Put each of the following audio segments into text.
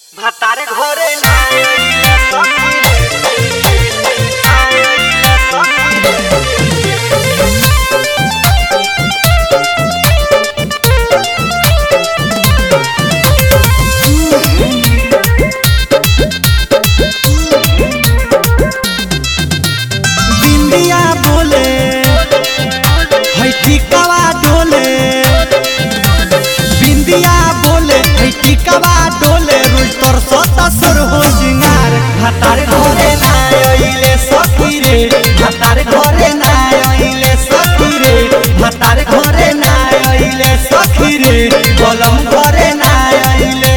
ভাতার ঘরে না बिंदिया बोले है टिकवा डोले बिंदिया बोले है टिकवा डोले रुल तोर सत सुर हो सिंगार भातार घरे ना आइले सखी रे भातार घरे ना आइले सखी रे भातार घरे ना आइले सखी रे कलम घरे ना आइले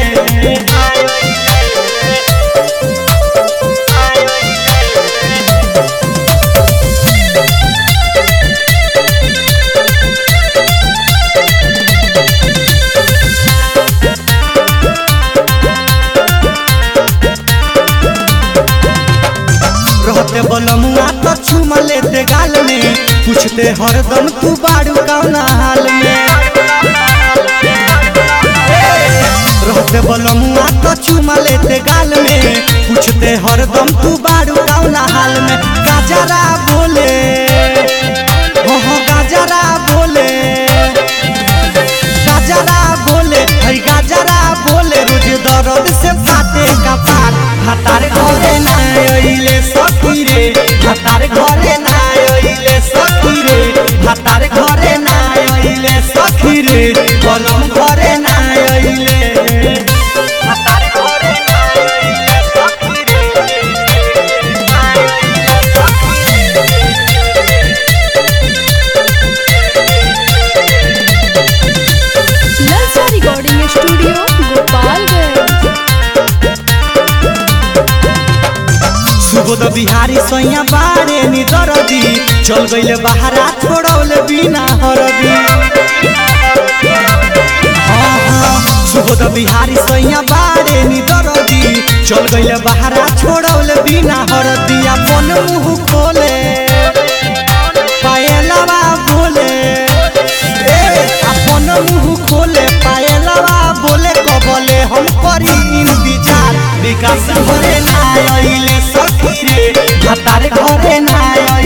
रहते बलमुआ तो चुमा लेते गाल में पूछते हरदम तू बाड़ू कौना हाल में रहते बलमुआ तो चुमा लेते गाल में पूछते हरदम तू बाड़ू कौना हाल में गाजरा बोले हो हो गाजरा बोले गाजरा बोले हर गाजरा बोले रोज दर्द से फाटे कपार हतार घरे ना आइले सखी रे हतार घरे ना आइले सखी रे हतार घरे ना आइले सखी रे कलम घरे ना आइले ভাতার ঘরে না ललचा रिकॉर्डिंग स्टूडियो गोपालगंज सुबोध बिहारी सैया बारे नी दरदी चल गइले बहारा छोड़ौले बिना हरदी हाँ, हाँ, सुबोध बिहारी सैया बारे नी दरदी चल गइले बहारा छोड़ौले बिना हरदी अपन मुंह खोले पायलवा बोले ए अपन मुंह खोले पायलवा बोले कबले हम करी इंतजार विकास घरे ना आइले सखी रे हतार घरे ना